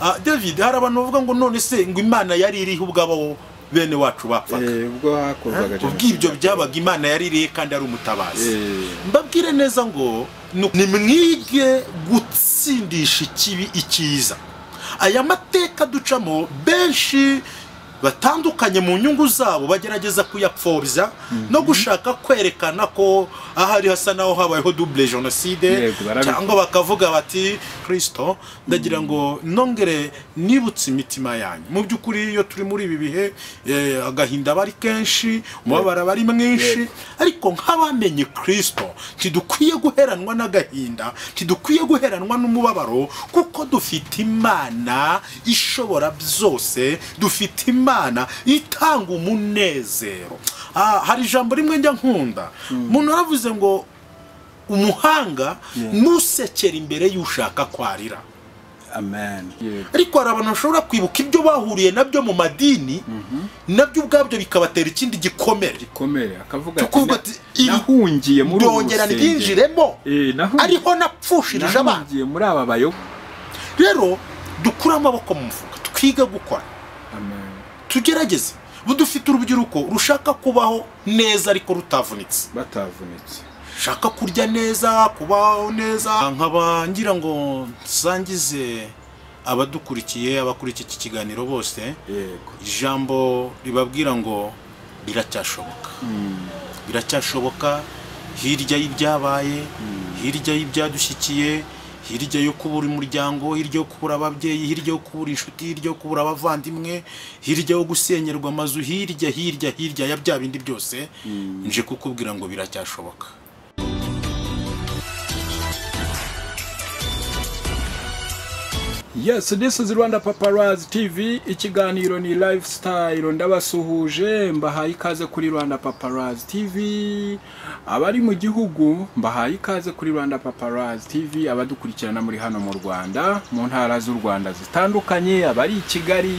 Ah, david hari abantu bavuga ngo none se ngo imana yari iriho ubwabo bene wacu bapfaga Eh, ubwo hakorwaga ubwo ibyo byabaga imana yari iriho kandi ari umutabazi Eh, mbabwire neza ngo ni- nimwige gutsindisha ikibi icyiza aya mateka ducamo benshi batandukanye mu nyungu zabo bagerageza kuyapfobya no gushaka kwerekana ko ahari hasa naho habayeho dubule jenoside Yego, barabikora. cyangwa bakavuga bati kirisito ndagira ngo nongere nibutse imitima yanyu mu by'ukuri iyo turi muri ibi bihe eh, agahinda aba ari kenshi umubabaro aba ari mwinshi ariko nk'abamenye kirisito ntidukwiye guheranwa n'agahinda ntidukwiye guheranwa n'umubabaro kuko dufite imana ishobora byose dufite imana itanga umunezero Ah, hari ijambo rimwe njya nkunda umuntu aravuze ngo umuhanga nusekera imbere y'ushaka kwarira amen Yego. ariko hari abantu bashobora kwibuka ibyo bahuriye nabyo mu madini nabyo ubwabyo bikabatera ikindi gikomere komere akavuga Tukumva na- ati, iri- nahungiye muri ubu ndongera rusengero. ndinjiremo Eh, nahungiye- ariho napfushirije abana nahungiye muri aba bayo rero dukure amaboko mu mufuka twige gukora amen tugerageze budufite urubyiruko rushaka kubaho neza ariko rutavunitse batavunitse shaka kurya neza kubaho neza nkaba ngira ngo nsangize abadukurikiye abakurikiye iki kiganiro bose yego ijambo ribabwira ngo biracyashoboka biracyashoboka hirya y'ibyabaye hirya y'ibyadushyikiye hirya yo kubura umuryango hirya yo kubura ababyeyi hirya yo kubura inshuti hirya yo kubura abavandimwe hirya yo gusenyerwa amazu hirya hirya hirya ya bya bindi byose nje kukubwira ngo biracyashoboka yes this is rwanda paparazzi tv ikiganiro ni lifestyle ndabasuhuje mbahaye ikaze kuri rwanda paparazzi tv abari mu gihugu mbahaye ikaze kuri rwanda paparazzi tv abadukurikirana muri hano mu rwanda mu ntara z'u rwanda zitandukanye abari i kigali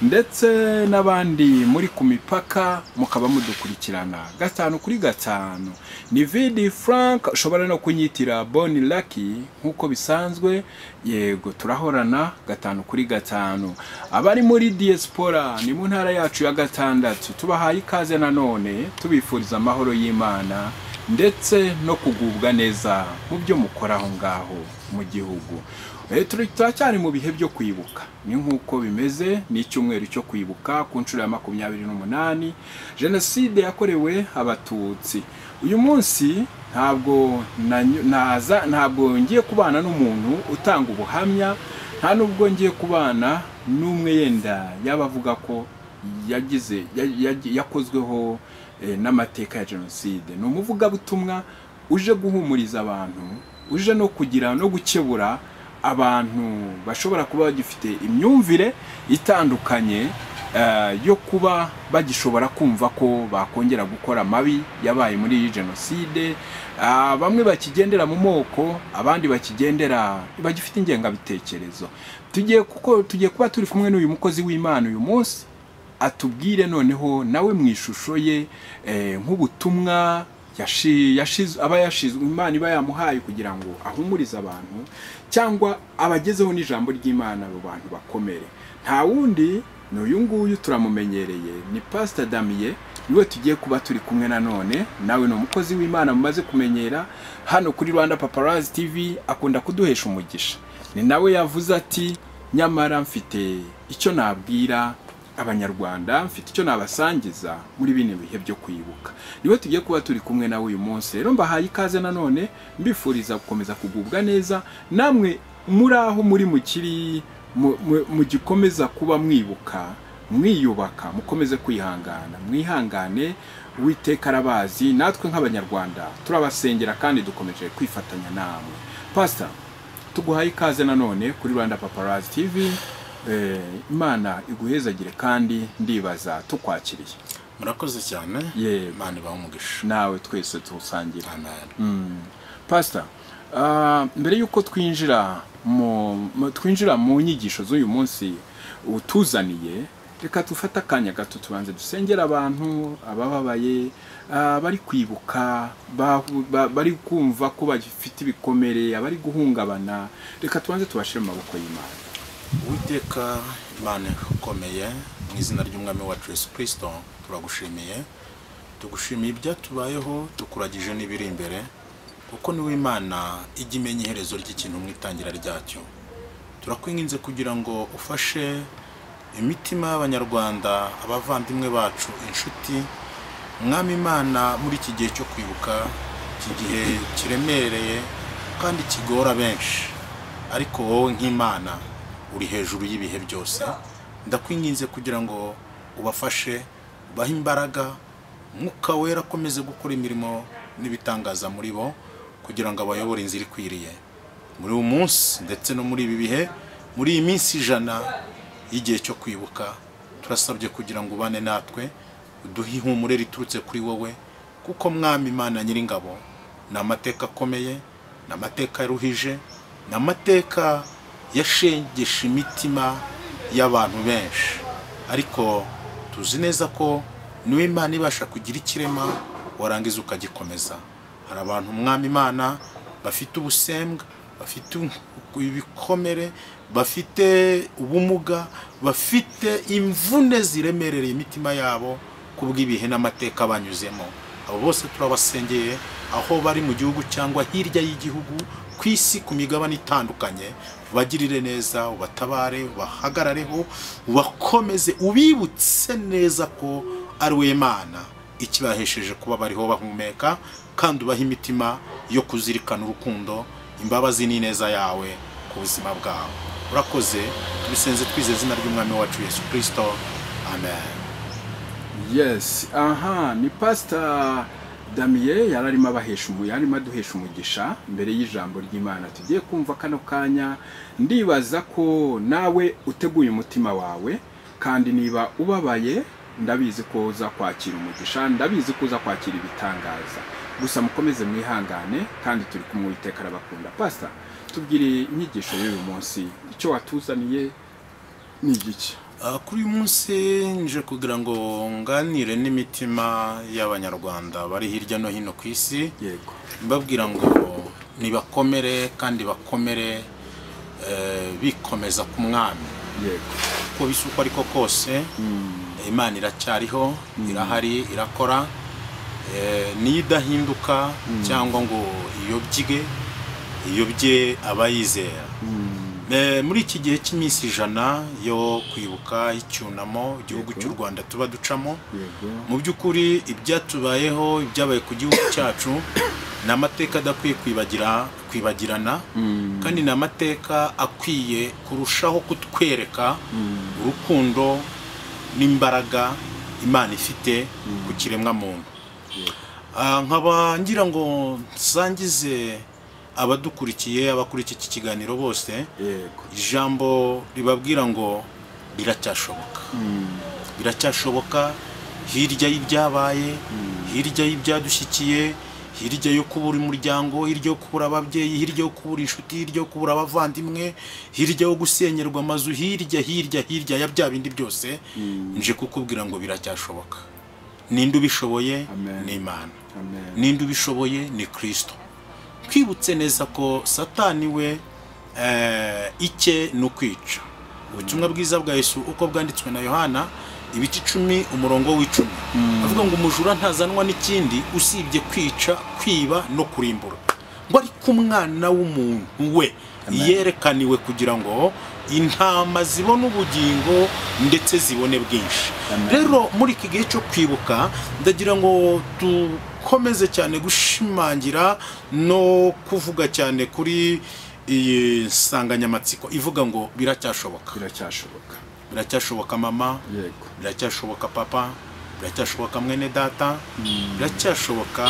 ndetse n'abandi muri ku mipaka mukaba mudukurikirana gatanu kuri gatanu ni vidi frank ushobora no kunyitira boni laki nk'uko bisanzwe yego turahorana gatanu kuri gatanu abari muri diaspora ni mu ntara yacu ya gatandatu tubahaye ikaze nanone tubifuriza amahoro y'imana ndetse no kugubwa neza mu byo mukora aho ngaho mu gihugu Eh, turi turacyari mu bihe byo kwibuka ni nk'uko bimeze ni icyumweru cyo kwibuka ku nshuro ya makumyabiri n'umunani jenoside yakorewe abatutsi uyu munsi ntabwo nanyu- naza ntabwo ngiye kubana n'umuntu utanga ubuhamya nta n'ubwo ngiye kubana n'umwe yenda yaba avuga ko yagize ya- ya- yakozweho eh, n'amateka ya jenoside ni umuvugabutumwa uje guhumuriza abantu uje no kugira no gukebura abantu bashobora kuba bagifite imyumvire itandukanye eh, yo kuba bagishobora kumva ko bakongera gukora amabi yabaye muri iyi jenoside Ah, bamwe bakigendera mu moko abandi bakigendera bagifite ingengabitekerezo tugiye kuko tugiye kuba turi kumwe n'uyu mukozi w'imana uyu munsi atubwire noneho nawe mu ishusho ye eh, nk'ubutumwa yashi- yashiz- aba yashizwe imana iba yamuhaye kugira ngo ahumurize abantu cyangwa abagezeho n'ijambo ry'imana abo bantu bakomere nta wundi ni uyu nguyu turamumenyereye ni pasita damiye niwe tugiye kuba turi kumwe nanone nawe ni umukozi w'imana mumaze kumenyera hano kuri rwanda paparazi tv akunda kuduhesha umugisha ni nawe yavuze ati nyamara mfite icyo nabwira abanyarwanda mfite icyo nabasangiza muri bino bihe byo kwibuka niwe tugiye kuba turi kumwe nawe uyu munsi rero mbahaye ikaze nanone mbifuriza gukomeza kugubwa neza namwe muri aho muri mukiri mugikomeza kuba mwibuka mwiyubaka mukomeze kwihangana mwihangane witeka arabazi natwe nk'abanyarwanda turabasengera kandi dukomeje kwifatanya namwe pasita tuguhaye ikaze nanone kuri rwanda paparazi tv Eh, imana iguhezagire kandi ndibaza tukwakiriye murakoze cyane Yego. imana ibaha umugisha nawe twese tuwusangire amen pasita ah, mbere y'uko twinjira mu mu- twinjira mu nyigisho z'uyu munsi utuzaniye reka dufate akanya gato tubanze dusengera abantu abababaye ah, bari kwibuka bahu- ba- bari kumva ko bafite ibikomere abari guhungabana reka tubanze tubashyire mu maboko y'imana uwiteka imana ikomeye mu izina ry'umwami wa Yesu kirisito turagushimiye tugushimiye ibyatubayeho tukuragije n'ibiri imbere kuko niwe imana ijya imenya iherezo ry'ikintu mu itangira ryacyo turakwinginze kugira ngo ufashe imitima y'abanyarwanda abavandimwe bacu inshuti mwami imana muri iki gihe cyo kwibuka iki gihe kiremereye kandi kigora benshi ariko wowe nk'imana uri hejuru y'ibihe byose ndakwinginze kugira ngo ubafashe ubahe imbaraga umwuka wera akomeze gukora imirimo n'ibitangaza muri bo kugira ngo abayobore inzira ikwiriye muri uyu munsi ndetse no muri ibi bihe muri iyi minsi ijana y'igihe cyo kwibuka turasabye kugira ngo ubane natwe uduhe ihumure riturutse kuri wowe kuko mwami imana nyiringabo ni amateka akomeye ni amateka yaruhije ni amateka yashengesha imitima y'abantu benshi ariko tuzi neza ko niwe imana ibasha kugira ikirema warangiza ukagikomeza hari abantu umwami imana bafite ubusembwa bafite ibikomere bafite ubumuga bafite imvune ziremerereye imitima yabo ku bw'ibihe n'amateka banyuzemo abo bose turabasengeye aho bari mu gihugu cyangwa hirya y'igihugu ku isi ku migabane itandukanye ubagirire neza ubatabare ubahagarareho ubakomeze ubibutse neza ko ari we mana ikibahesheje kuba bariho bahumeka kandi ubaha imitima yo kuzirikana urukundo imbabazi n'ineza yawe ku buzima bwawe urakoze tubisenze twize izina ry'umwami wacu yesu kirisito amen yes aha ni pasita damiye yari arimo abahesha umu yarimo aduhesha umugisha mbere y'ijambo ry'imana tugiye kumva kano kanya ndibaza ko nawe uteguye umutima wawe kandi niba ubabaye ndabizi ko uza kwakira umugisha ndabizi ko uza kwakira ibitangaza gusa mukomeze mwihangane kandi turi kumwe Uwiteka arabakunda pasita tubwire inyigisho y'uyu munsi icyo watuzaniye ni igiki Ah, kuri uyu munsi nje kugira ngo nganire n'imitima y'abanyarwanda bari hirya no hino ku isi yego mbabwira ngo nibakomere kandi bakomere eh, bikomeza ku mwami yego uko bisa uko ariko kose imana iracyariho irahari irakora eh, niyo idahinduka cyangwa ngo iyobyige iyobye abayizera Eh, muri iki gihe cy'iminsi ijana yo kwibuka icyunamo igihugu cy'u rwanda tuba ducamo yego mu by'ukuri ibyatubayeho ibyabaye ku gihugu cyacu ni amateka adakwiye kwibagira kwibagirana kandi ni amateka akwiye kurushaho kutwereka urukundo n'imbaraga imana ifite ku kiremwamuntu Ah, nkaba ngira ngo nsangize abadukurikiye abakurikiye iki kiganiro bose yego ijambo ribabwira ngo biracyashoboka biracyashoboka hirya y'ibyabaye hirya y'ibyadushyikiye hirya yo kubura umuryango hirya yo kubura ababyeyi hirya yo kubura inshuti hirya yo kubura abavandimwe hirya yo gusenyerwa amazu hirya hirya hirya ya bya bindi byose nje kukubwira ngo biracyashoboka ninde ubishoboye Amen. ni imana amen ninde ubishoboye ni kirisito twibutse neza ko satani we eh, icye ni ukwica ubutumwa bwiza bwa yesu uko bwanditswe na yohana ibice icumi umurongo w'icumi avuga ngo umujura ntazanwa n'ikindi usibye kwica kwiba no kurimbura ngo ariko umwana w'umuntu we yerekaniwe kugira ngo intama zibone ubugingo ndetse zibone bwinshi Amen. rero muri iki gihe cyo kwibuka ndagira ngo dukomeze cyane gushimangira no kuvuga cyane kuri iyi nsanganyamatsiko ivuga ngo biracyashoboka biracyashoboka biracyashoboka mama yego biracyashoboka papa biracyashoboka mwene data biracyashoboka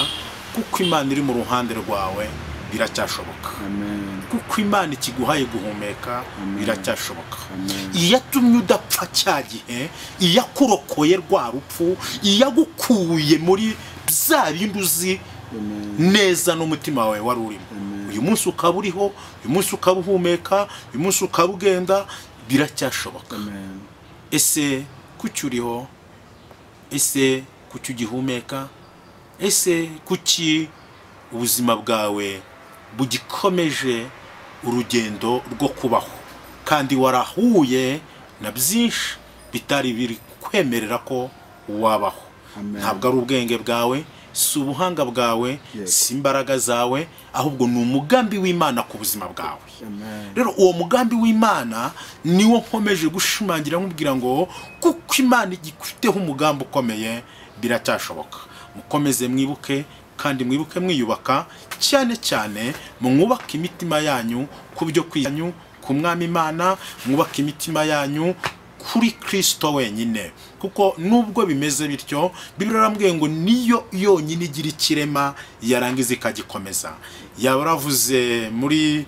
kuko imana iri mu ruhande rwawe biracyashoboka amen kuko imana ikiguhaye guhumeka biracyashoboka Amen. iyatumye udapfa cya gihe iyakurokoye rwa rupfu iyagukuye muri bya bindi uzi amen neza n'umutima wawe wari urimo uyu munsi ukaba uriho uyu munsi ukaba uhumeka uyu munsi ukaba ugenda biracyashoboka amen ese kuki uriho ese kuki ugihumeka ese kuki ubuzima bwawe bugikomeje urugendo rwo kubaho kandi warahuye na byinshi bitari biri kwemerera ko wabaho Amen. ntabwo ari ubwenge bwawe si ubuhanga bwawe Yego. si imbaraga zawe ahubwo ni umugambi w'imana ku buzima bwawe Amen. rero uwo mugambi w'imana niwo nkomeje gushimangira nkubwira ngo kuko imana igifiteho umugambi ukomeye biracyashoboka mukomeze mwibuke kandi mwibuke mwiyubaka cyane cyane mwubake imitima yanyu ku byo kwiyanyu ku mwami imana mwubake imitima yanyu kuri kirisito wenyine kuko nubwo bimeze bityo bibiri arambwiye ngo niyo yonyine igira ikirema yarangiza ikagikomeza yaba yaravuze muri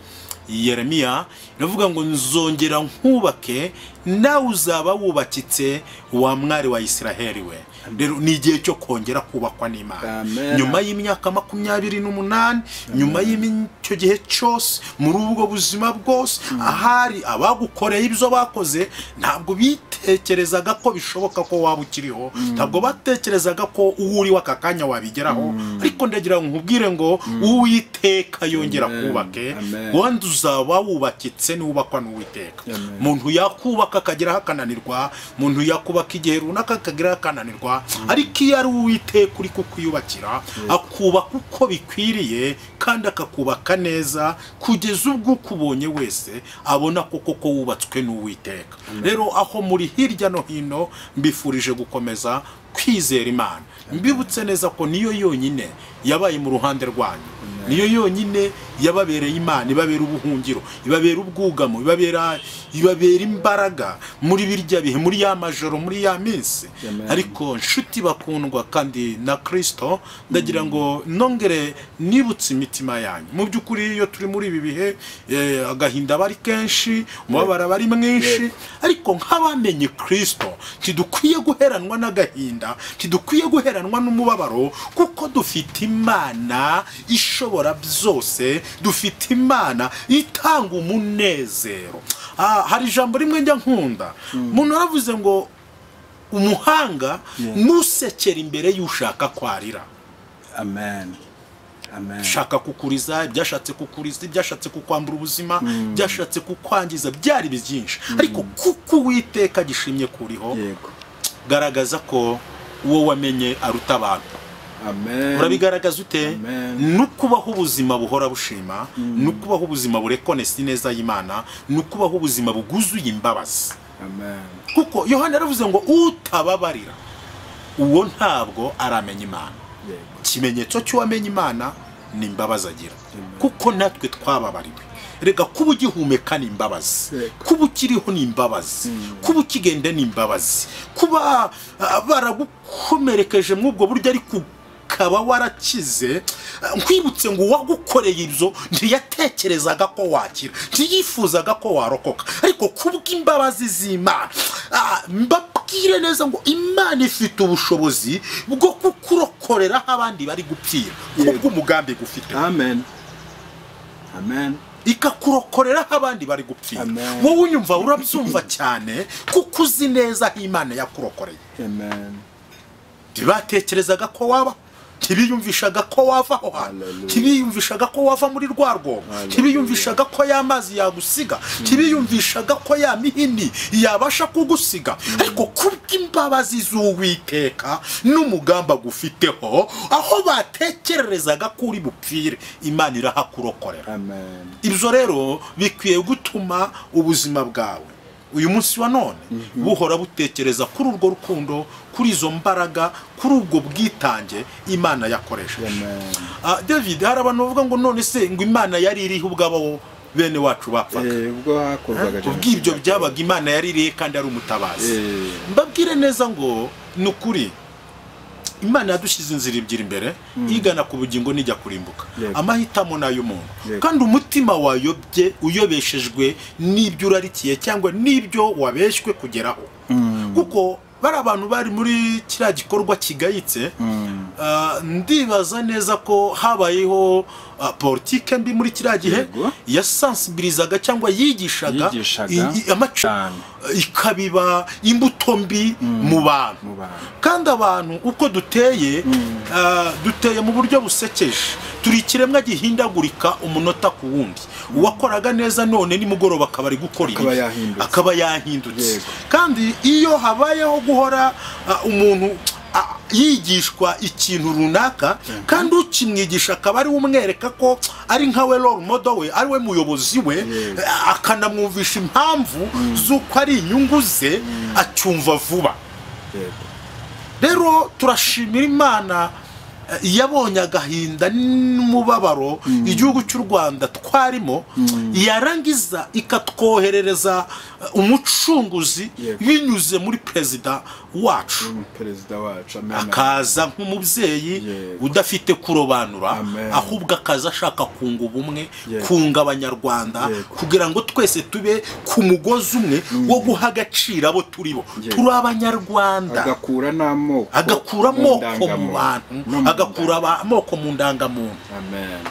yeremiya iravuga ngo nzongera nkubake nawe uzaba wubakitse wa mwari wa isiraheli we rero ni igihe cyo kongera kubakwa n'imana Amen. nyuma y'imyaka makumyabiri n'umunani nyuma y'icyo gihe cyose muri ubwo buzima bwose ahari abagukoreye ibyo bakoze ntabwo bitekerezaga ko bishoboka ko waba ukiriho ntabwo batekerezaga ko uwo uriwe aka kanya wabigeraho ariko ndagira ngo nkubwire ngo uwiteka yongera Amen. kubake Amen. wenda uzaba wubakitse n'uwubakwa n'uwiteka Amen. umuntu yakubaka akageraho akananirwa umuntu yakubaka igihe runaka akageraho akananirwa ariko iyo ari uwiteka uri kukwiyubakira akubaka uko bikwiriye kandi akakubaka neza kugeza ubwo ukubonye wese abona ko koko wubatswe n'uwiteka rero aho muri hirya no hino mbifurije gukomeza kwizera imana mbibutse neza ko niyo yonyine yabaye mu ruhande rwanyu niyo yonyine yababereye imana ibabera ubuhungiro ibabera ubwugamo ibabera ibabera imbaraga muri birya bihe muri ya majoro muri ya minsi Amen. ariko nshuti bakundwa kandi na kirisito ndagira ngo nongere nibutse imitima yanyu mu by'ukuri iyo turi muri ibi bihe eh, agahinda aba ari kenshi umubabaro aba ari mwinshi ariko nk'abamenye kirisito ntidukwiye guheranwa n'agahinda ntidukwiye guheranwa n'umubabaro kuko dufite imana ishobora byose dufite imana itanga umunezero Ah, hari ijambo rimwe njya nkunda umuntu yaravuze ngo umuhanga nusekera imbere y'ushaka kwarira Amen. Amen. shaka kukuriza ibyashatse kukuriza ibyashatse kukwambura ubuzima ibyashatse kukwangiza byari byinshi ariko kuko uwiteka gishimye kuriho Yego. garagaza ko uwo wamenye aruta abantu Amen. urabigaragaza ute Amen. ni ukubaho ubuzima buhora bushima ni ukubaho ubuzima burekonesi neza y'imana ni ukubaho ubuzima bwuzuye imbabazi Amen. kuko yohani yaravuze ngo utababarira uwo ntabwo aramenya imana Yego. ikimenyetso cy'uwamenya imana ni imbabazi agira kuko natwe twababariwe reka kuba ugihumeka ni imbabazi Yego. kuba ukiriho ni imbabazi kuba ukigenda ni imbabazi kuba ah, baragukomerekeje muri ubwo buryo ariko ukaba warakize ah, nkwibutse ngo uwagukoreye ibyo ntiyatekerezaga ko wakira ntiyifuzaga ko warokoka ariko kubw'imbabazi z'imana ah, mbabwire neza ngo imana ifite ubushobozi bwo kukurokorera aho abandi bari gupfira Yego. kubw'umugambi gufite Amen. Amen. ikakurokorera aho abandi bari gupfira Amen. wowe unyumva urabyumva cyane kuko uzi neza aho imana yakurokoreye Amen. ntibatekerezaga ko waba ntibiyumvishaga ko wava aho hantu Hallelujah. ntibiyumvishaga ko wava muri rwa rwobo Hallelujah. ntibiyumvishaga ko ya mazi yagusiga ntibiyumvishaga ko ya mihini yabasha kugusiga ariko kubw'imbabazi z'uwiteka n'umugamba agufiteho aho batekererezaga ko uri bupfire imana irahakurokorera Amen. ibyo rero bikwiye gutuma ubuzima bwawe uyu munsi wa none buhora butekereza kuri urwo rukundo kuri izo mbaraga kuri ubwo bwitange imana yakoresheje Amen. Ah, david hari abantu bavuga ngo none se ngo imana yari iriho ubwabo bene wacu bapfaga Eh, ubwo hakorwaga ubwibyo byabaga imana yari iriho kandi ari umutabazi Eh, mbabwire neza ngo ni ukuri imana yadushyize inzira ebyiri imbere igana ku bugingo n'ijya kurimbuka Yego. amahitamo ni ay'umuntu Yego. kandi umutima wayobye uyobeshejwe n'ibyo urarikiye cyangwa n'ibyo wabeshywe kugeraho kuko bari abantu bari muri kiriya gikorwa kigayitse mm, Ah, ndibaza neza ko habayeho ah, politike mbi muri kiriya gihe Yego. yasansibilizaga cyangwa yigishaga Yigishaga. i- i- amaco Cyane. ikabiba imbuto mbi mu bantu mu bantu kandi abantu uko duteye ah, duteye mu buryo busekeje turi ikiremwa gihindagurika umunota ku wundi uwakoraga neza none nimugoroba akaba ari gukora ibibi. Akaba yahindutse. akaba yahindutse Yego. kandi iyo habayeho guhora ah, umuntu ah, yigishwa ikintu runaka kandi ukimwigisha akaba ariwe umwereka ko ari nkawe role model we ariwe muyobozi we Yego. ah, akanamwumvisha impamvu z'uko ari inyungu ze acyumva vuba yego rero turashimira imana eh, yabonye agahinda n'umubabaro igihugu cy'u rwanda twarimo yarangiza ikatwoherereza eh, umucunguzi Yego. binyuze muri perezida wacu perezida wacu amena akaza nk'umubyeyi Yego. udafite kurobanura Amen. ahubwo akaza ashaka kunga ubumwe Yego. kunga abanyarwanda Yego. kugira ngo twese tube ku mugozi umwe wo guha agaciro abo turi bo Yego. turi abanyarwanda agakura n'amoko agakura mu amoko mu ndangamuntu. bantu No mu agakura aba- amoko mu ndangamuntu ndangamuntu. amen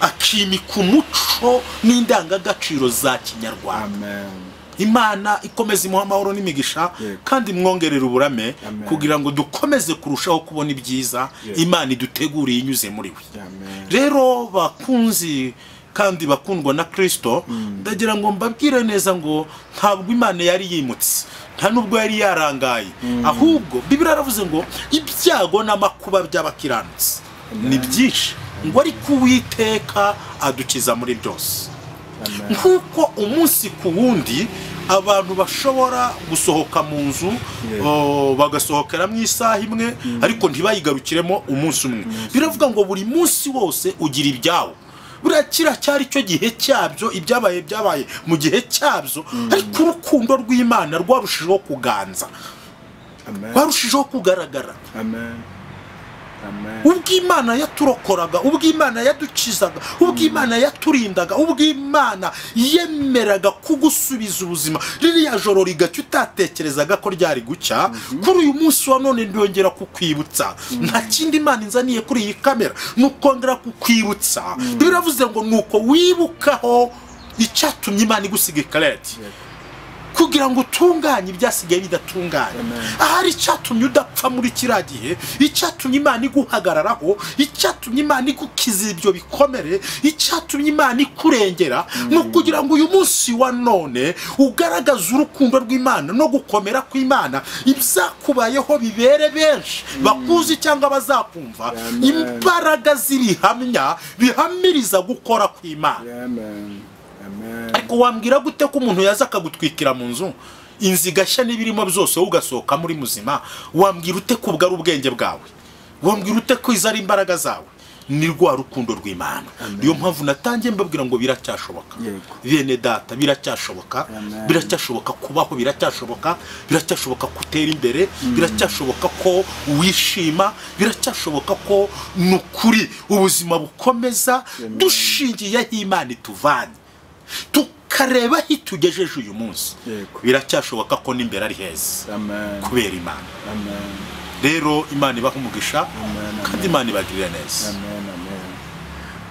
akimika umuco n'indangagaciro za kinyarwanda amen imana ikomeza imuha amahoro n'imigisha Yego. kandi imwongerera uburame Amen. kugira ngo dukomeze kurushaho kubona ibyiza Yego. imana iduteguriye inyuze muri we amen rero bakunzi kandi bakundwa na kirisito ndagira ngo mbabwire neza ngo ntabwo imana yari yimutse nta nubwo yari yarangaye ahubwo bibiri yaravuze ngo ibyago n'amakuba by'abakiranutsi ni byinshi ngo ariko uwiteka adukiza muri byose amen nk'uko umunsi ku wundi abantu bashobora gusohoka mu nzu Yeah. o, bagasohokera mu isaha imwe ariko ntibayigarukiremo umunsi umwe biravuga ngo buri munsi wose ugira ibyawo buriya kiriya cyari cyo gihe cyabyo ibyabaye byabaye mu gihe cyabyo ariko urukundo rw'imana rwarushijeho kuganza amen rwarushijeho kugaragara amen amen ubwo imana yaturokoraga ubwo imana yadukizaga ubwo imana yaturindaga ubwo imana yemeraga kugusubiza ubuzima ririya joro rigacya utatekerezaga ko ryari gucya kuri uyu munsi wa none ndongera kukwibutsa nta kindi imana inzaniye kuri iyi kamera ni ukongera kukwibutsa biravuze ngo ni uko wibukaho icyatumye imana igusiga ikareti kugira ngo utunganye ibyasigaye bidatunganye Amen. ahari icyatumye udapfa muri kiriya gihe icyatumye imana iguhagararaho icyatumye imana igukiza ibyo bikomere icyatumye imana ikurengera ni ukugira ngo uyu munsi wa none ugaragaze urukundo rw'imana no gukomera kw'imana ibyakubayeho bibere benshi bakuzi cyangwa bazakumva Amen. imbaraga z'ibihamya bihamiriza gukora kw'imana amen amen ariko wambwira gute ko umuntu yaza akagutwikira mu nzu inzu igashya n'ibirimo byose wowe ugasohoka muri muzima wambwira ute ko ubwo ari ubwenge bwawe wambwira ute ko izo ari imbaraga zawe ni rwa rukundo rw'imana niyo mpamvu natangiye mbabwira ngo biracyashoboka Yego. bene data biracyashoboka Amen. biracyashoboka kubaho biracyashoboka biracyashoboka gutera imbere biracyashoboka ko wishima biracyashoboka ko ni ukuri ubuzima bukomeza Amen. dushingiyeho imana ituvanye tukareba aho itugejeje uyu munsi Yego. biracyashoboka ko n'imbere ari heza amen kubera imana amen rero imana ibaha umugisha amen kandi imana ibagirira neza amen amen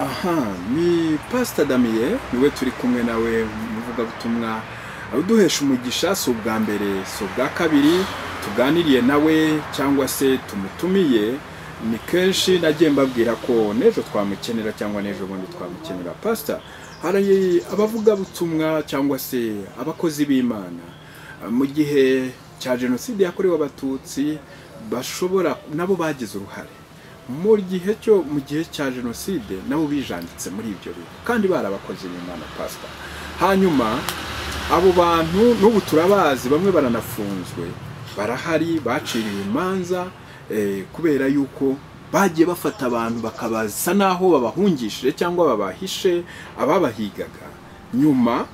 aha ni pasita damiye niwe turi kumwe nawe umuvugabutumwa uduhesha umugisha si ubwa mbere si ubwa kabiri tuganiriye nawe cyangwa se tumutumiye ni kenshi nagiye mbabwira ko n'ejo twamukenera cyangwa n'ejo bundi twamukenera pasita hari abavugabutumwa cyangwa se abakozi b'imana mu gihe cya jenoside yakorewe abatutsi bashobora nabo bagize uruhare mu gihe cyo mu gihe cya jenoside nabo bijanditse muri ibyo bintu kandi barabakoze imana pasita hanyuma abo bantu n'ubu turabazi bamwe baranafunzwe barahari baciriwe imanza eh, kubera yuko bagiye bafata abantu bakabasa n'aho babahungishije cyangwa babahishe ababahigaga nyuma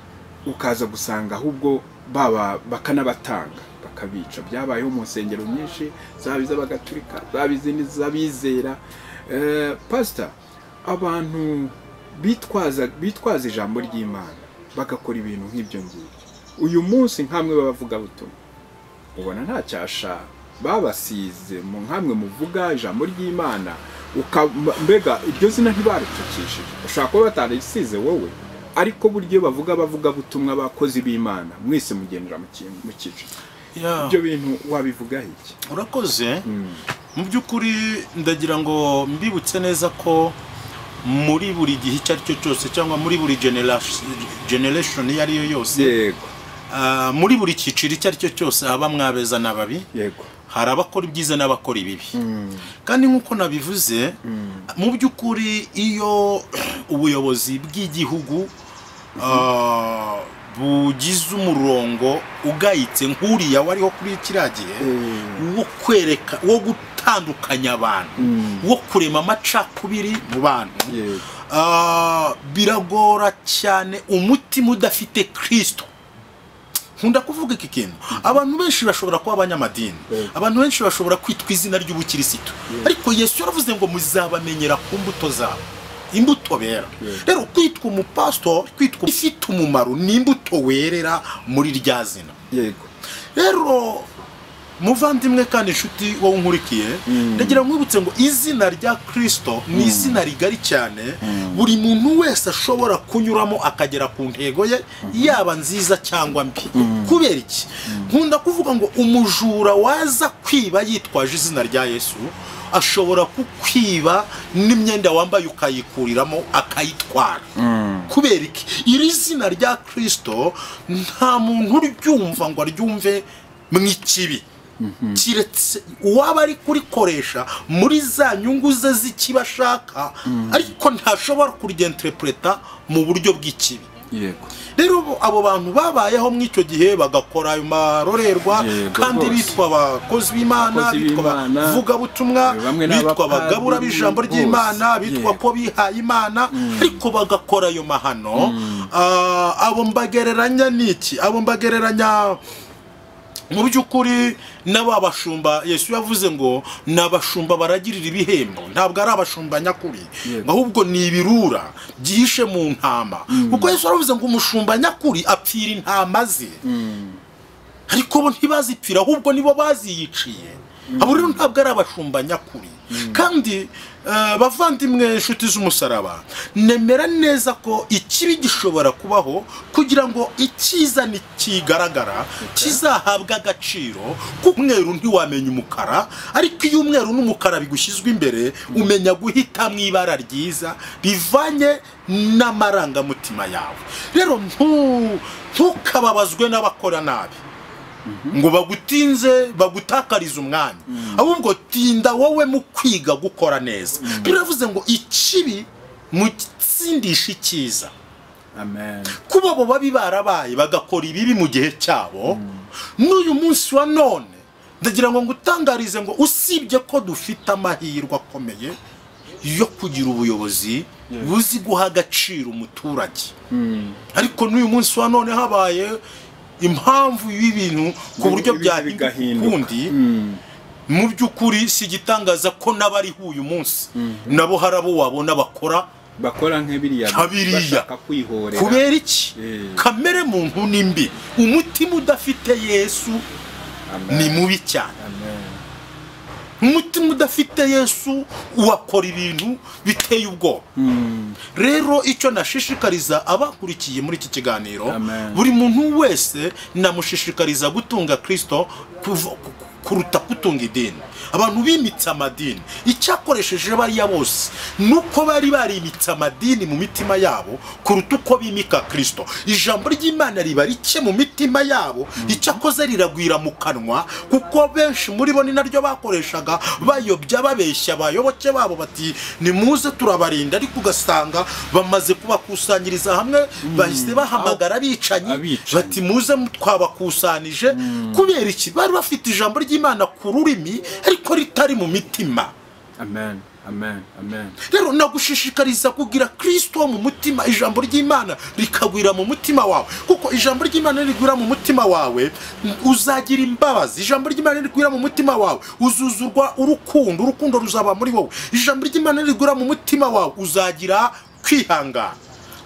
ukaza gusanga ahubwo baba bakanabatanga bakabica byabayeho mu nsengero nyinshi zaba iz'abagatulika zaba izindi z'abizera Eh, pasita abantu bitwaza bitwaza ijambo ry'imana bagakora ibintu nk'ibyo ngibyo uyu munsi nk'amwe b'abavugabutumwa ubona ntacyasha babasize mu nkamwe muvuga ijambo ry'imana uka- mbega iryo zina ntibaricukishije ushobora kuba batarisize wowe ariko buryo bavuga bavuga butumwa bakozi b'imana mwese mugendera mu kintu mu cyiciro Yeah. ibyo bintu wabivugaho iki urakoze mu by'ukuri ndagira ngo mbibutse neza ko muri buri gihe icyo ari cyo cyose cyangwa muri buri generation iyo ari yo yose yego ah, muri buri cyiciro icyo ari cyo cyose haba mwabeza n'ababi yego hari abakora ibyiza n'abakora ibibi kandi nk'uko nabivuze mu by'ukuri iyo ubuyobozi bw'igihugu ah, bugize umurongo ugayitse nk'uriya wariho kuri kiriya gihe wo kwereka wo gutandukanya abantu wo kurema amacakubiri mu bantu yego Ah, biragora cyane umutima udafite kirisito nkunda kuvuga iki kintu abantu benshi bashobora kuba abanyamadini Yego. abantu benshi bashobora kwitwa izina ry'ubukirisitu ariko yesu yaravuze ngo muzabamenyera ku mbuto zabo imbuto bera Yego. rero kwitwa umupasitori kwitwa ifite umumaro ni imbuto werera muri rya zina yego rero muvandimwe kandi inshuti wowe unkurikiye ndagira nkwibutse ngo izina rya kirisito ni izina rigari cyane buri muntu wese ashobora kunyuramo akagera ku ntego ye yaba nziza cyangwa mbi kubera iki nkunda kuvuga ngo umujura waza kwiba yitwaje izina rya yesu ashobora kukwiba n'imyenda wambaye ukayikuriramo akayitwara kubera iki iri zina rya kirisito nta muntu uryumva ngo aryumve mu ikibi kiretse uwaba ari kurikoresha muri za nyungu ze z'ikibi ashaka ariko ntashobora kurigenterepureta mu buryo bw'ikibi yego rero abo bantu babayeho muri icyo gihe bagakora ayo marorerwa Yego, kandi rwose. bitwa abakozi b'imana Abakozi bitwa b'Imana. abavugabutumwa Bamwe ni bitwa abapadiri, abagabura b'ijambo bose. ry'imana bitwa Yego. ko bihaye imana ariko bagakora ayo mahano Ah, abo mbagereranya n'iki abo mbagereranya mu by'ukuri n'ababashumba yesu yavuze ngo ni abashumba baragirira ibihembo ntabwo ari abashumba nyakuri Yego. ahubwo ni ibirura byihishe mu ntama kuko yesu yaravuze ngo umushumba nyakuri apfira intama ze ariko bo ntibazipfira ahubwo nibo baziyiciye abo rero ntabwo ari abashumba nyakuri kandi eh, bavandimwe inshuti z'umusaraba nemera neza ko ikibi gishobora kubaho kugira ngo icyiza nikigaragara kizahabwe agaciro kuko umweru ntiwamenya umukara ariko iyo umweru n'umukara bigushyizwe imbere umenya guhitamo ibara ryiza bivanye n'amarangamutima yawe rero ntu- ntukababazwe n'abakora nabi ngo bagutinze bagutakarize umwanya ahubwo tinda wowe mu kwiga gukora neza biravuze ngo ikibi mutsindisha icyiza amen kuba abo babi barabaye bagakora ibibi mu gihe cyabo n'uyu munsi wa none ndagira ngo ngutangarize ngo usibye ko dufite amahirwe akomeye yo kugira ubuyobozi buzi guha agaciro umuturage ariko n'uyu munsi wa none habaye impamvu y'ibintu ku buryo Ibi- byahinduka bigahinduka. ukundi Mm. mu by'ukuri si igitangaza ko n'abariho uyu munsi nabo hari abo wabona bakora bakora nk'biriya Nka biriya. bashaka kwihorera kubera iki Eh. kamere muntu ni mbi umutima udafite yesu Amen. ni mubi cyane Amen. umutima udafite yesu wakora ibintu biteye ubwoba Mm. rero icyo nashishikariza abakurikiye muri iki kiganiro Amen. buri muntu wese namushishikariza gutunga kirisito kuv- ku- kuruta kutunga idini abantu bimitse amadini icyakoresheje bariya bose ni uko bari barimitse amadini mu mitima yabo kuruta uko bimika kirisito ijambo ry'imana riba rike mu mitima yabo icyakoze riragwira mu kanwa kuko benshi muri bo ni naryo bakoreshaga bayobya babeshya abayoboke babo bati nimuze turabarinda ariko ugasanga bamaze kubakusanyiriza hamwe bahise bahamagara abicanyi Abicanyi. bati muze twabakusanije kubera iki bari bafite ijambo ry'imana ku rurimi ariko ritari mu mitima amen amen amen rero nagushishikariza kugira kirisito mu mutima ijambo ry'imana rikagwira mu mutima wawe kuko ijambo ry'imana rigwira mu mutima wawe uzagira imbabazi ijambo ry'imana rigwira mu mutima wawe uzuzurwa urukundo urukundo ruzaba muri wowe ijambo ry'imana rigwira mu mutima wawe uzagira kwihangana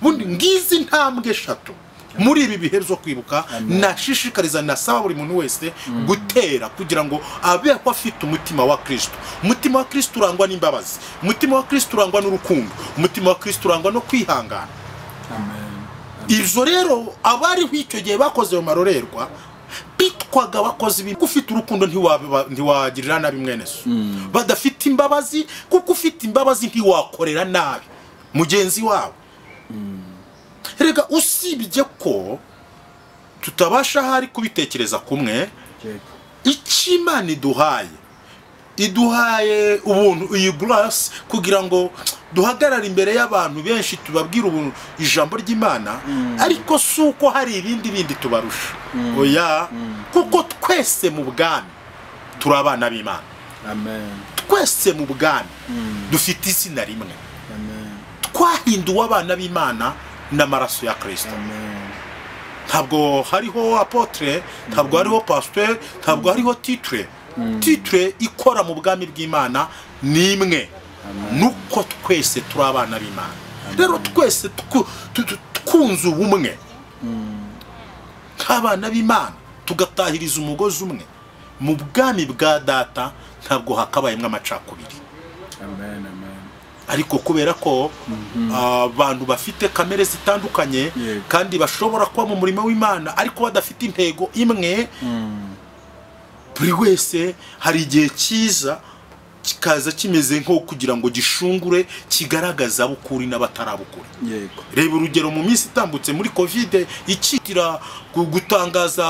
bundi ngizi intambwe eshatu muri ibi bihe byo kwibuka Amen. nashishikariza nasaba buri muntu wese gutera kugira ngo abe ko afite umutima wa kirisito umutima wa kirisito urangwa n'imbabazi umutima wa kirisito urangwa n'urukundo umutima wa kirisito urangwa no kwihangana ibyo rero abariho icyo gihe bakoze ayo marorerwa bitwaga bakoze ibintu kuko ufite urukundo ntiwaba- ntiwagirira nabi mwene so badafite imbabazi kuko ufite imbabazi ntiwakorera nabi mugenzi wawe rega usibye ko tutabasha ahari kubitekereza kumwe icyo imana iduhaye iduhaye ubuntu iyi burasi kugira ngo duhagarare imbere y'abantu benshi tubabwire ubuntu ijambo ry'imana ariko si uko hari ibindi bindi tubarusha oya kuko twese mu bwami turi abana b'imana amen twese mu bwami dufite izina rimwe twahinduwe abana b'imana n'amaraso ya kirisito amen ntabwo hariho apotre ntabwo hariho pasiteri ntabwo hariho titire titire ikora mu bwami bw'imana ni imwe nuko twese turi abana b'imana rero twese twu- tu- tu- twunze ubumwe nk'abana b'imana tugatahiriza umugozi umwe mu bwami bwa data ntabwo hakabayemo amacakubiri amen amen ariko kubera ko ah, abantu bafite kamere zitandukanye Yego. kandi bashobora kuba mu murimo w'imana ariko badafite intego imwe buri wese hari igihe cyiza kikaza kimeze nko kugira ngo gishungure kigaragaza abukuri n'abatarabukuri yego reba urugero mu minsi itambutse muri kovide ikitira gu- gutangaza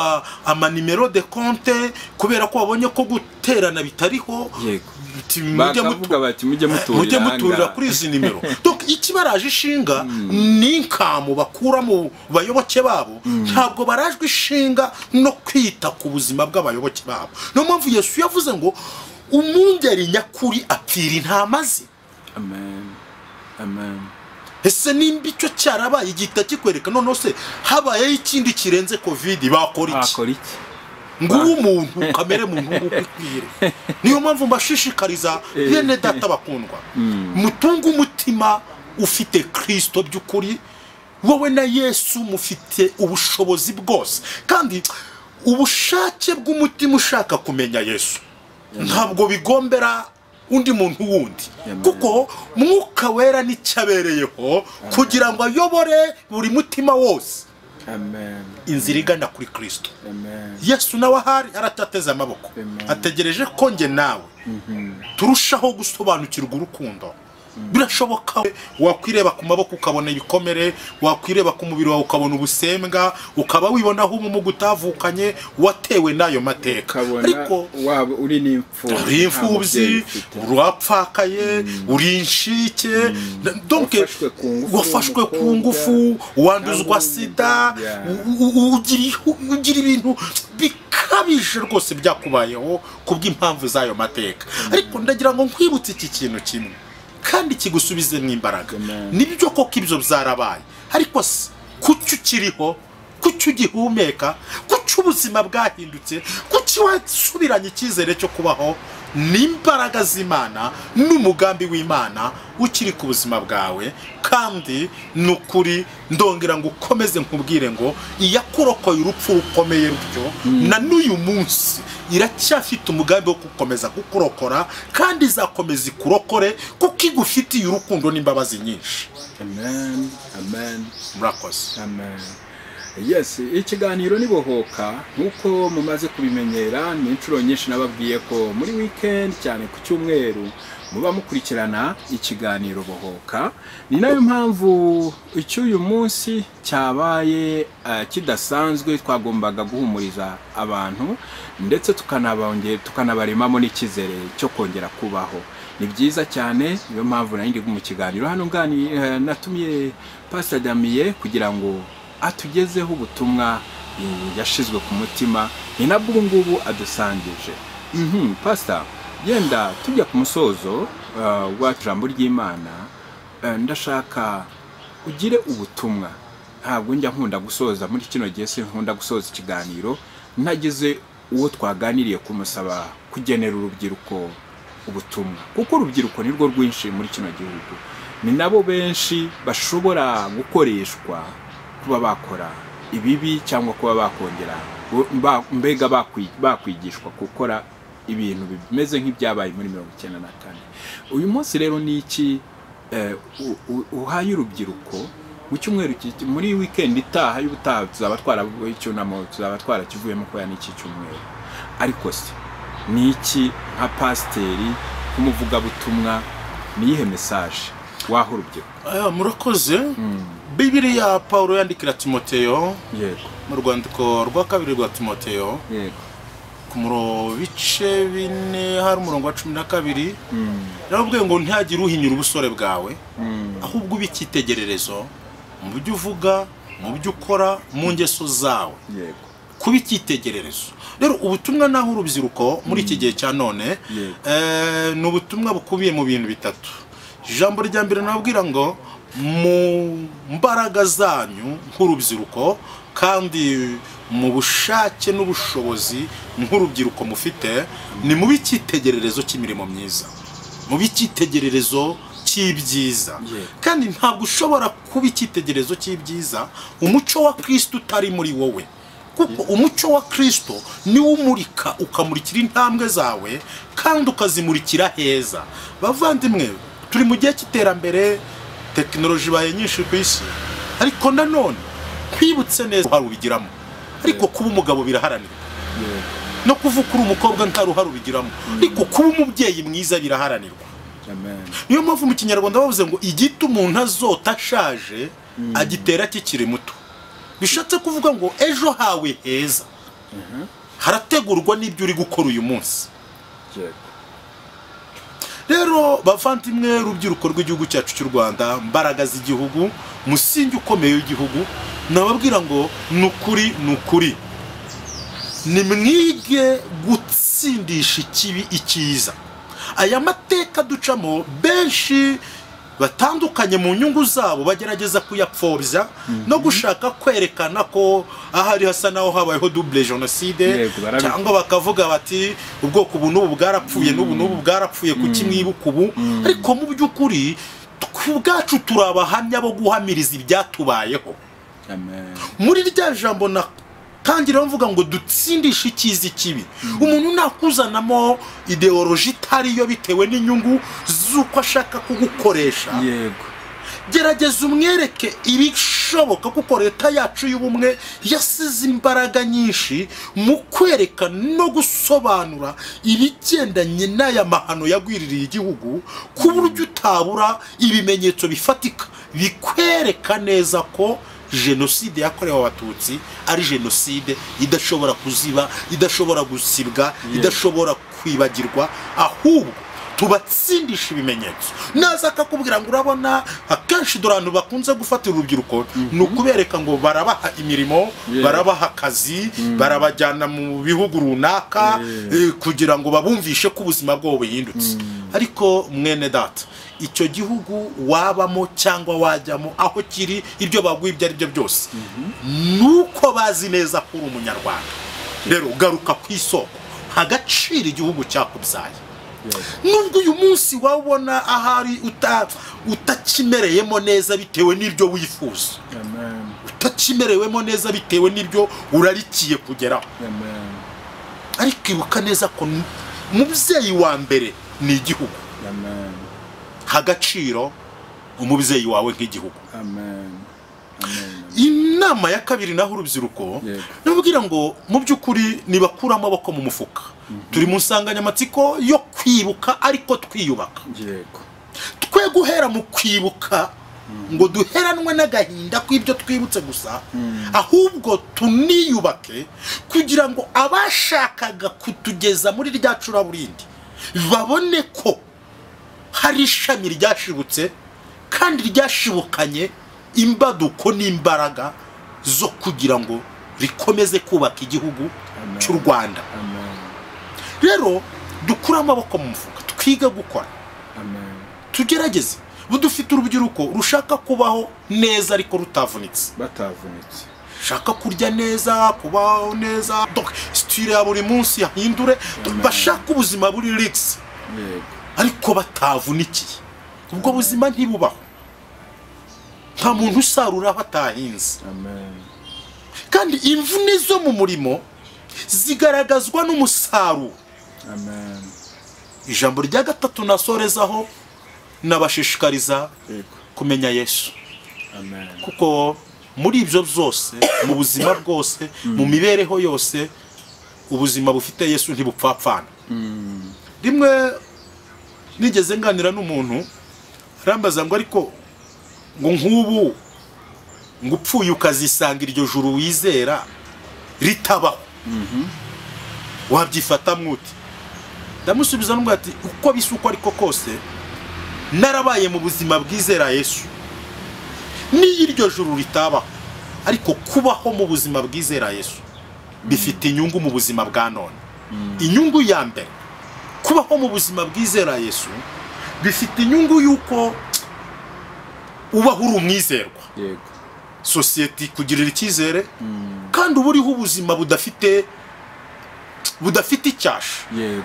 amanimero de konte kubera ko babonye ko guterana bitariho yego Ti- mujye mutu- bakavuga bati mujye muturira mujye muturira ahangaha. kuri izi nimero donc iki baraje ishinga ni inkamu bakura mu bayoboke babo ntabwo barajwe ishinga no kwita ku buzima bw'abayoboke babo niyo mpamvu yesu yavuze ngo umwungeri nyakuri apfira intama ze amen amen ese nimba icyo cyarabaye igihita kikwereka noneho se habayeho ikindi kirenze kovidi bakora iki bakora iki ngubu umuntu kamere muntu nk'uko ikwiriye niyo mpamvu mbashishikariza bene data bakundwa mutunge umutima ufite kirisito by'ukuri wowe na yesu mufite ubushobozi bwose kandi ubushake bw'umutima ushaka kumenya yesu ntabwo bigombera undi muntu wundi Amen. kuko mwuka wera nicyo abereyeho kugira ngo ayobore buri mutima wose amen inzira igana kuri kirisito amen yesu nawe ahari aratateze amaboko Amen. ategereje ko njye nawe turushaho gusobanukirwa urukundo birashoboka wakwireba ku maboko ukabona ibikomere wakwireba ku mubiri wawe ukabona ubusembwa ukaba wibonaho umumuga utavukanye watewe n'ayo mateka ukabona ariko waba uri uri n'imfubyi nta mubyeyi imfubyi ufite. urapfakaye uri inshike na- donc Wafashwe ku ngufu, wafashwe ku umukobwa, ngufu wanduzwa sida Yeah. u- u- u- ugira ihu- ugira ibintu bikabije rwose byakubayeho kubw'impamvu z'ayo mateka ariko ndagira ngo nkwibutse iki kintu kimwe kandi kigusubizemo imbaraga Amen. nibyo koko ibyo byarabaye ariko se kuki ukiriho kuki ugihumeka kuki ubuzima bwahindutse kuki wasubiranye icyizere cyo kubaho n'imbaraga z'imana n'umugambi w'imana ukiri ku buzima bwawe kandi ni ukuri ndongera ngo ukomeze nkubwire ngo iyakurokoye urupfu rukomeye rutyo na n'uyu munsi iracyafite umugambi wo gukomeza kukurokora kandi izakomeza ikurokore kuko igufitiye urukundo n'imbabazi nyinshi amen amen murakoze Amen. Yes, ikiganiro nibohoka nk'uko mumaze kubimenyera ni inshuro nyinshi nababwiye ko muri weekend cyane ku cyumweru muba mukurikirana ikiganiro bohoka ni nayo mpamvu icy'uyu munsi cyabaye eh, kidasanzwe twagombaga guhumuriza abantu ndetse tukanabonge- tukanabaremamo n'icyizere cyo kongera kubaho ni byiza cyane niyo mpamvu nari ndi mu kiganiro hano ngani eh, natumiye pasita damiye kugira ngo atugezeho ubutumwa eh, yashizwe ku mutima ni nabwo ubu ngubu adusangije Mhm, pasita yenda tujya ku musozo eh, w'ijambo ry'imana eh, ndashaka ugire ubutumwa ntabwo njya nkunda gusoza muri kino gihe si nkunda gusoza ikiganiro ntagize uwo twaganiriye kumusaba kugenera urubyiruko ubutumwa kuko urubyiruko nirwo rwinshi muri kino gihugu ni nabo benshi bashobora gukoreshwa kuba bakora ibibi cyangwa kuba bakongera ba- mbega bakwi- bakwigishwa gukora ibintu bimeze nk'ibyabaye muri mirongo icyenda na kane uyu munsi rero ni iki eh, u- u- uhaye urubyiruko mu cyumweru ki- muri wikendi itaha y'ubutaha tuzaba twaravuye icyunamo tuzaba twarakivuyemo kubera n'iki cyumweru ariko se ni iki nka pasiteri nk'umuvugabutumwa ni iyihe mesaje waha urubyiruko Ah, murakoze bibiriya pawulo yandikira timoteyo yego mu rwandiko rwa kabiri rwa timoteyo yego ku muro bice bine hari umurongo wa cumi na kabiri Mm, yarababwiye ngo ntihagire uhinyura ubusore bwawe mm, ahubwo ube icyitegererezo mu byo uvuga mu byo ukora mu ngeso zawe yego kuba icyitegererezo rero ubutumwa naho urubyiruko muri iki gihe cya none Yego. eh, ni ubutumwa bukubiye mu bintu bitatu ijambo rya mbere nababwira ngo mu mbaraga zanyu nk'urubyiruko kandi mu bushake n'ubushobozi nk'urubyiruko mufite ni mu icyitegererezo cy'imirimo myiza mu icyitegererezo cy'ibyiza Yego. kandi ntabwo ushobora kuba icyitegererezo cy'ibyiza umuco wa kirisito utari muri wowe kuko umuco wa kirisito niwo umurika ukamurikira intambwe zawe kandi ukazimurikira heza bavandimwe turi mu gihe cy'iterambere tekinoloji ibaye nyinshi ku isi ariko nanone twibutse neza uruhare ubigiramo ariko kuba umugabo biraharanirwa yego no kuvuga uri umukobwa nta ruhare ubigiramo ariko kuba umubyeyi mwiza biraharanirwa amen niyo mpamvu mu kinyarwanda bavuze ngo igiti umuntu azota ashaje agitera kikiri muto bishatse kuvuga ngo ejo hawe heza harategurwa n'ibyo uri gukora uyu munsi yego rero bavandimwe urubyiruko rw'igihugu cyacu cy'u rwanda mbaraga z'igihugu musingi ukomeye w'igihugu nababwira ngo ni ukuri ni ukuri nimwige gutsindisha ikibi icyiza aya mateka ducamo benshi batandukanye mu nyungu zabo bagerageza kuyapfobya no gushaka kwerekana ko ahari hasa naho habayeho double jenoside Yego, barabikora. cyangwa bakavuga bati ubwoko ubu n'ubu bwarapfuye n'ubu n'ubu bwarapfuye kuki mwibuka ubu ariko mu by'ukuri twe ubwacu turi abahamya bo guhamiriza ibyatubayeho amen muri rya jambo natangiraho mvuga ngo dutsindishe icyiza ikibi umuntu nakuzanamo ideoloji itariyo bitewe n'inyungu z'uko ashaka kugukoresha yego gerageza umwereke ibishoboka kuko leta yacu y'ubumwe yasize imbaraga nyinshi mu kwereka no gusobanura ibigendanye n'aya mahano yagwiririye igihugu ku buryo utabura ibimenyetso bifatika bikwereka neza ko jenoside yakorewe abatutsi ari jenoside idashobora kuziba idashobora gusibwa idashobora kwibagirwa ahubwo tubatsindisha ibimenyetso naza akakubwira ngo urabona akenshi dore abantu bakunze gufatira urubyiruko ni ukubereka ngo barabaha imirimo Yeah. barabaha akazi barabajyana mu bihugu runaka eh, kugira ngo babumvishe ko ubuzima bwabo buhindutse ariko mwene data icyo gihugu wabamo cyangwa wajyamo aho kiri ibyo baguha ibyo ari byo byose ni uko bazi neza ko uri umunyarwanda rero garuka ku isoko hagaciro igihugu cyakubyaye yego nubwo uyu munsi wabona ahari uta- utakimereyemo neza bitewe n'ibyo wifuza amen utakimerewemo neza bitewe n'ibyo urarikiye kugeraho amen ariko ibuka neza ko n- umubyeyi wa mbere ni igihugu amen ha agaciro umubyeyi wawe nk'igihugu amen amen inama ya kabiri naho urubyiruko Yego. nababwira ngo mu by'ukuri nibakuramo amaboko mu mufuka turi mu nsanganyamatsiko yo kwibuka ariko twiyubaka yego twe guhera mu kwibuka ngo duheranwe n'agahinda kw'ibyo twibutse gusa ahubwo tuniyubake kugira ngo abashakaga kutugeza muri rya curaburindi babone ko hari ishami ryashibutse kandi ryashibukanye imbaduko n'imbaraga zo kugira ngo rikomeze kubaka igihugu Amen. cy'u rwanda amen rero dukure amaboko mu mufuka twige gukora amen tugerageze budufite urubyiruko rushaka kubaho neza ariko rutavunitse batavunitse shaka kurya neza kubaho neza donc siture ya buri munsi yahindure bashaka ubuzima buri rigisi yego ariko batavunikiye ubwo buzima ntibubaho nta muntu usarura aho atahinze amen kandi imvune zo mu murimo zigaragazwa n'umusaruro amen ijambo rya gatatu nasorezaho nabashishikariza yego kumenya yesu amen kuko muri ibyo byose mu buzima bwose mu mibereho yose ubuzima bufite yesu ntibupfapfana rimwe nigeze nganira n'umuntu arambaza ngo ariko ngo nk'ubu ngo upfuye ukazisanga iryo juru wizera ritabaho wabyifata mwuti ndamusubiza n'ubwo ati uko bisa uko ariko kose narabaye mu buzima bwizera yesu niyo iryo juru ritabaho ariko kubaho mu buzima bwizera yesu bifite inyungu mu buzima bwa none inyungu ya mbere kubaho mu buzima bwizera yesu bifite inyungu y'uko ubaho uri umwizerwa yego sosiyete ikugirira icyizere kandi uba uriho ubuzima budafite budafite icyasha yego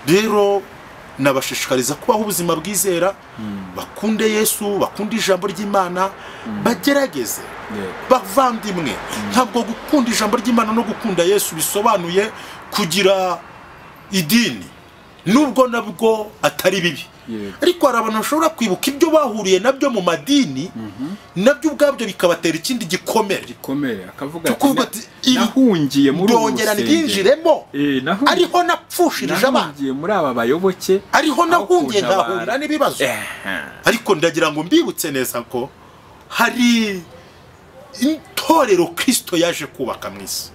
rero nabashishikariza kubaho ubuzima bwizera bakunde yesu bakunde ijambo ry'imana bagerageze yego bavandimwe ntabwo gukunda ijambo ry'imana no gukunda yesu bisobanuye kugira idini nubwo nabwo atari bibi Yego. ariko hari abantu bashobora kwibuka ibyo bahuriye nabyo mu madini nabyo ubwabyo bikabatera ikindi gikomere komeye akavuga Tukuvuga na- ati, iri- nahungiye muri ubu ndongera rusengero ndyinjiremo Eh, nahungiye- ariho napfushirije abana nahungiye muri aba bayoboke ariho nahungiye kuntabara. nkahura n'ibibazo Eh, ariko ndagira ngo mbibutse neza ko hari itorero kirisito yaje kubaka mu isi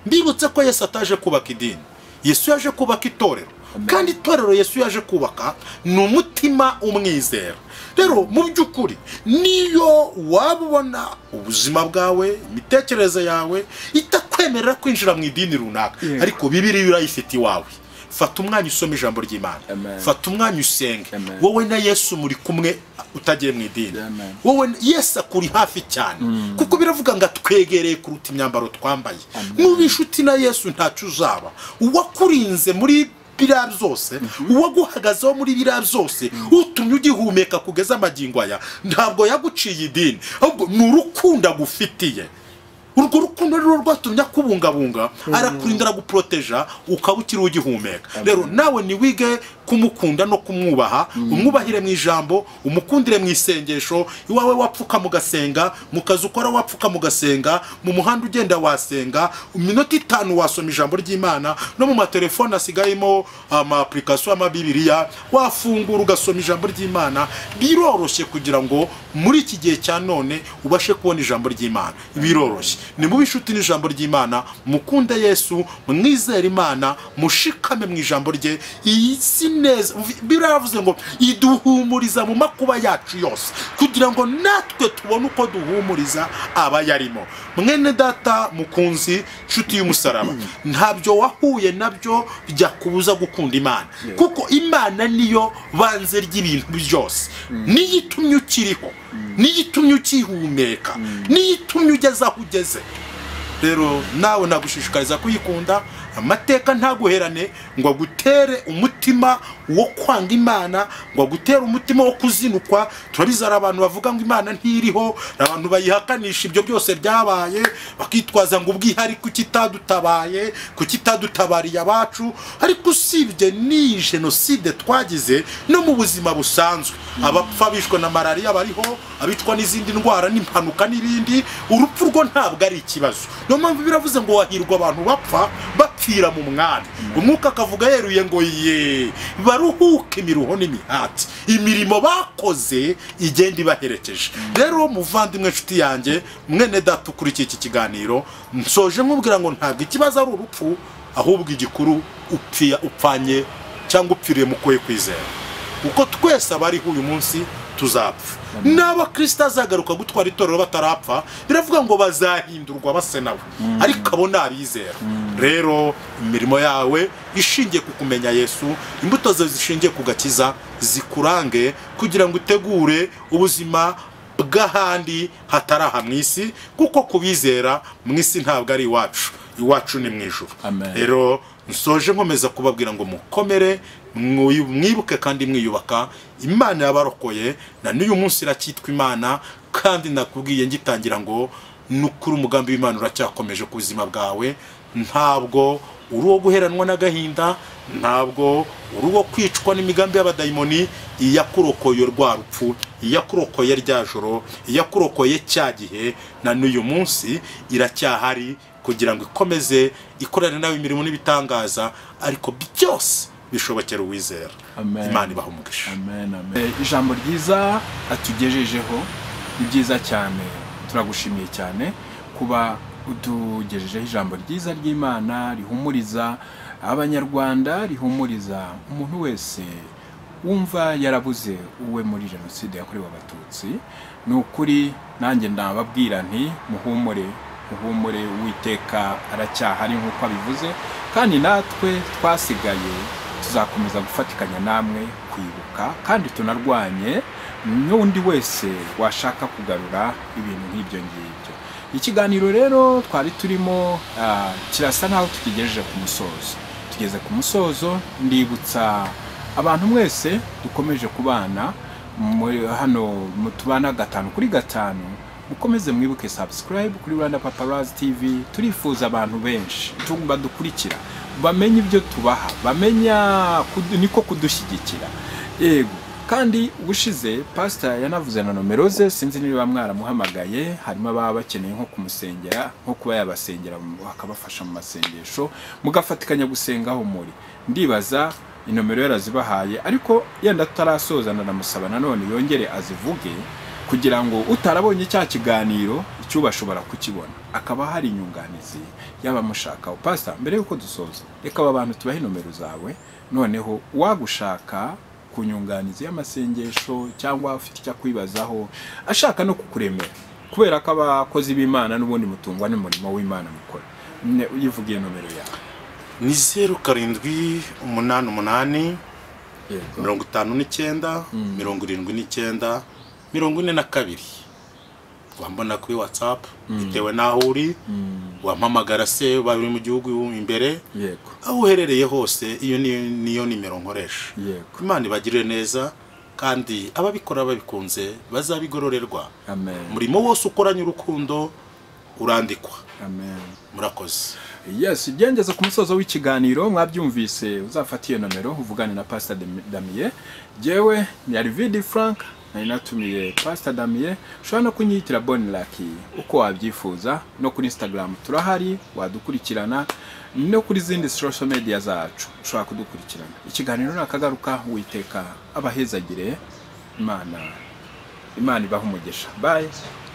mbibutse ko yesu ataje kubaka idini yesu yaje kubaka itorero kandi itorero yesu yaje kubaka ni umutima umwizera rero mu by'ukuri niyo waba ubona ubuzima bwawe imitekerereze yawe itakwemerera kwinjira mu idini runaka Yego. ariko bibiriya urayifite iwawe fata umwanya usome ijambo ry'imana Amen. fata umwanya usenge Amen. wowe na yesu muri kumwe utagiye mu idini Amen. wowe yesu akuri hafi cyane kuko biravuga ngo atwegereye kuruta imyambaro twambaye nuba inshuti na yesu ntacyo uzaba uwakurinze muri biriya byose uwaguhagazeho muri biriya byose utumye ugihumeka kugeza amagingo aya ntabwo yaguciye idini ahubwo ni urukundo agufitiye urwo rukundo rero rwatumye akubungabunga arakurinda araguproteja ukaba ukiri ugihumeka rero nawe niwige kumukunda no kumwubaha umwubahire mu ijambo umukundire mu isengesho iwawe wapfuka mugasenga mu kazi ukora wapfuka mugasenga mu muhanda ugenda wasenga iminota itanu wasoma ijambo ry'imana no mu matelefone asigayemo amapulikasiyo amabibiriya wafungura ugasoma ijambo ry'imana biroroshye kugira ngo muri iki gihe cya none ubashe kubona ijambo ry'imana biroroshye ni mubi inshuti n'ijambo ry'imana mukunde yesu mwizere imana mushikame mu ijambo rye iyi si neza biriya yavuze ngo iduhumuriza mu makuba yacu yose kugira ngo natwe tubone uko duhumuriza abayarimo mwene data mukunzi nshuti y'umusaraba ntabyo wahuye nabyo byakubuza gukunda imana kuko imana niyo banze ry'ibintu byose niyo itumye ukiriho niyo itumye ukihumeka niyo itumye ugeze aho ugeze rero nawe nagushishikariza kuyikunda amateka ntaguherane ngo agutere umutima wo kwanga imana ngo agutere umutima wo kuzinukwa turabizi hari abantu bavuga ngo imana ntiriho hari abantu bayihakanisha ibyo byose byabaye bakitwaza ngo ubwihari kuki itadutabaye kuki itadutabariye abacu ariko usibye n'iyi jenoside twagize no mu buzima busanzwe abapfa bishwe na malariya bariho abicwa n'izindi ndwara n'impanuka n'ibindi urupfu rwo ntabwo ari ikibazo niyo mpamvu biravuze ngo wahirwa abantu bapfa bapfira mu mwami umwuka akavuga yeruye ngo ye baruhuke imiruho n'imihati imirimo bakoze igenda ibaherekeje rero muvandimwe nshuti yanjye mwene data ukurikiye iki kiganiro nsoje nkubwira ngo ntabwo ikibazo ari urupfu ahubwo igikuru upfiya upfanye cyangwa upfiriye mu kuwe kwizera kuko twese abariho uyu munsi tuzapfa n'aba kirisita azagaruka gutwara itorero batarapfa biravuga ngo bazahindurwa basa nawe ariko abo ni abizera rero imirimo yawe ishingiye ku kumenya yesu imbuto zawe zishingiye ku gakiza zikurange kugira ngo utegure ubuzima bw'ahandi hatari aha mu isi kuko kubizera mu isi ntabwo ari iwacu iwacu ni mu ijuru Amen. rero nsoje nkomeza kubabwira ngo mukomere mwi- mwibuke kandi mwiyubaka imana yabarokoye na n'uyu munsi iracyitwa imana kandi nakubwiye ngitangira ngo ni ukuri umugambi w'imana uracyakomeje ku buzima bwawe ntabwo uri uwo guheranwa n'agahinda ntabwo uri uwo kwicwa n'imigambi y'abadayimoni iyakurokoye rwa rupfu iyakurokoye rya joro iyakurokoye cya gihe na n'uyu munsi iracyahari kugira ngo ikomeze ikorane nawe imirimo n'ibitangaza ariko byose bishobokera uwizera Amen. imana ibaha umugisha amen amen ijambo ryiza atugejejeho ni byiza cyane turagushimiye cyane kuba utugejejeho ijambo ryiza ry'imana rihumuriza abanyarwanda rihumuriza umuntu wese wumva yarabuze uwe muri jenoside yakorewe abatutsi ni ukuri nanjye ndababwira nti muhumure muhumure uwiteka aracyahari nk'uko abivuze kandi natwe twasigaye tuzakomeza gufatikanya namwe kwibuka kandi tunarwanye n'undi wese washaka kugarura ibintu nk'ibyo ngibyo ikiganiro rero twari turimo ah, kirasa naho tukigejeje ku musozo tugeze ku musozo ndibutsa abantu mwese dukomeje kubana muri hano mu tubana gatanu kuri gatanu mukomeze mwibuke subscribe kuri Rwanda Paparazzi TV turifuza abantu benshi tu- badukurikira bamenye ibyo tubaha bamenya kudu- niko kudushyigikira yego kandi ubushize pasita yanavuze na nomero ze sinzi niba mwaramuhamagaye harimo ababa bakeneye nko kumusengera nko kuba yabasengera mu- akabafasha mu masengesho mugafatikanya gusenga aho muri ndibaza inomero yarazibahaye ariko yenda tutarasoza ndanamusaba nanone yongere azivuge kugira ngo utarabonye cya kiganiro icyuba ashobora kukibona akaba hari inyunganizi y'abamushakaho pasita mbere y'uko dusoza reka aba bantu tubahe inomero zawe noneho uwagushaka ku nyunganizi y'amasengesho cyangwa afite icyo akwibazaho ashaka no kukuremera kubera ko abakozi b'imana n'ubundi mutungwa n'umurimo w'imana mukora Ne- uyivugiye nomero yawe ni zeru karindwi umunani umunani yego mirongo itanu n'icyenda mirongo irindwi n'icyenda mirongo ine na kabiri wambona kuri watsapu bitewe n'aho uri wampamagara se waba uri mu gihugu imbere yego aho uherereye hose iyo niyo niyo nimero nkoresha yego imana ibagirire neza kandi ababikora babikunze bazabigororerwa amen umurimo wose ukoranye urukundo urandikwa amen murakoze yes byengeze ku musozo w'ikiganiro mwabyumvise uzafata iyo nomero uvugane na pastor Demi- damien jyewe yari vidi frank nari natumiye pastor damien ushobora no kunyitira boni laki uko wabyifuza no kuri instagram turahari wadukurikirana no kuri zindi social media zacu ushobora kudukurikirana ikiganiro nakagaruka witeka abahezagire imana imana ibaha umugisha bye